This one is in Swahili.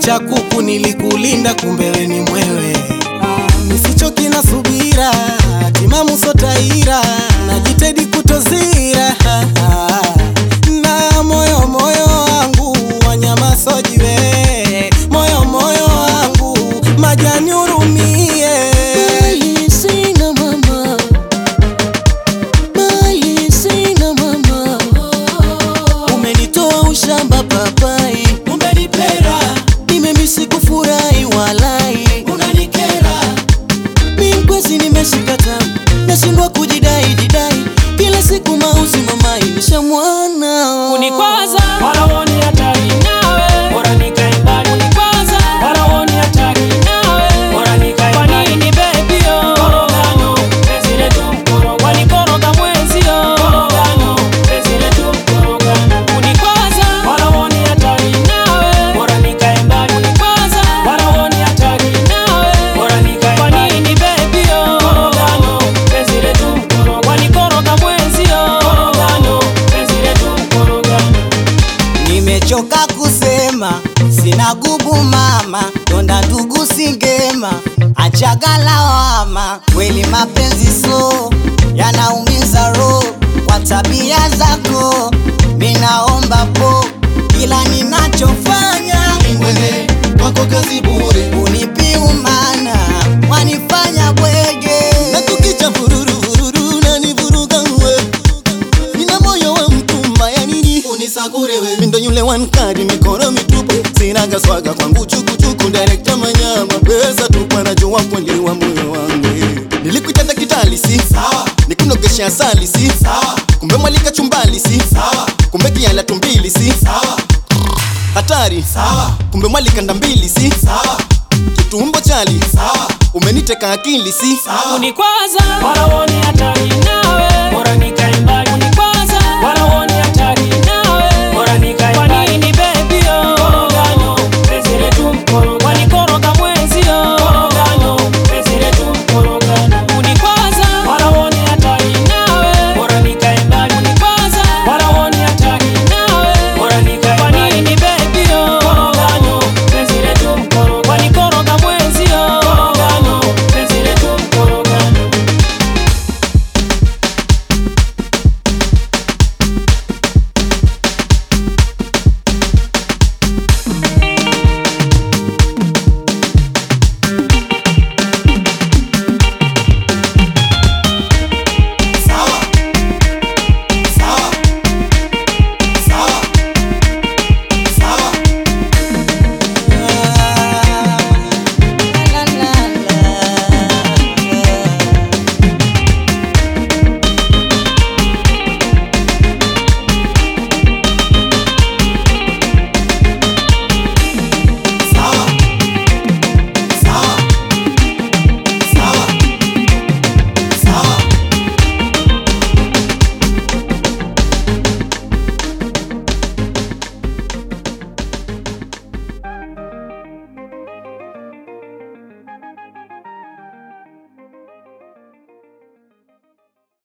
cha kuku nilikulinda, kumbe we ni mwewe. Nisichoki na subira, timamu sotaira, najitahidi kutozira na moyo moyo wangu wanyama sojiwe, moyo moyo wangu majani hurumie. Mali sina mama, mali sina mama, umenitoa ushamba papai, Umenipera, nimemisi kufurahi walai, unanikera, mi mkwezi nimeshika tamu, nashindwa kujidai jidai, kila siku mauzi mama inisha mwana Unikwaza wala woni hatari nawe, bora nikae mbali. Unikwaza wala woni hatari nawe, bora nikae mbali. Kwa nini baby yo? Korogano, penzi letu mkoroga. Wanikoroga mwenzio. Korogano, penzi letu mkorogano. Unikwaza wala woni hatari nawe, bora nikae mbali. Unikwaza wala woni hatari nawe, bora nikae mbali. Kwa nini baby yo? Korogano, penzi letu mkoroga. Wanikoroga mwenzio. Korogano, penzi letu mkorogano. Nimechoka kusema sina gubu mama, donda ndugu singema, achaga lawama. Kweli mapenzi so yanaumiza roho, kwa tabia zako minaomba po, kila ninachofanya wewe kwako kazi bure, unipi umana, wanifanya bwege na kukicha vururu vururu nanivuruga uwe nina moyo wa mtumba ya nini unisakure wewe mindo yule wankadi mikoro mitupu sinaga swaga kwangu chukuchuku direkta manyama pesa tupu anajua kweli wa moyo wangu nilikuitenda kitali si sawa nikunogesha asali si sawa kumbe mwalika chumbali si sawa kumbe kiala tumbili si sawa hatari sawa kumbe mwalikanda mbili si sawa kitumbo chali sawa umeniteka akili si sawa unikwaza wala woni hatari nawe, bora nikae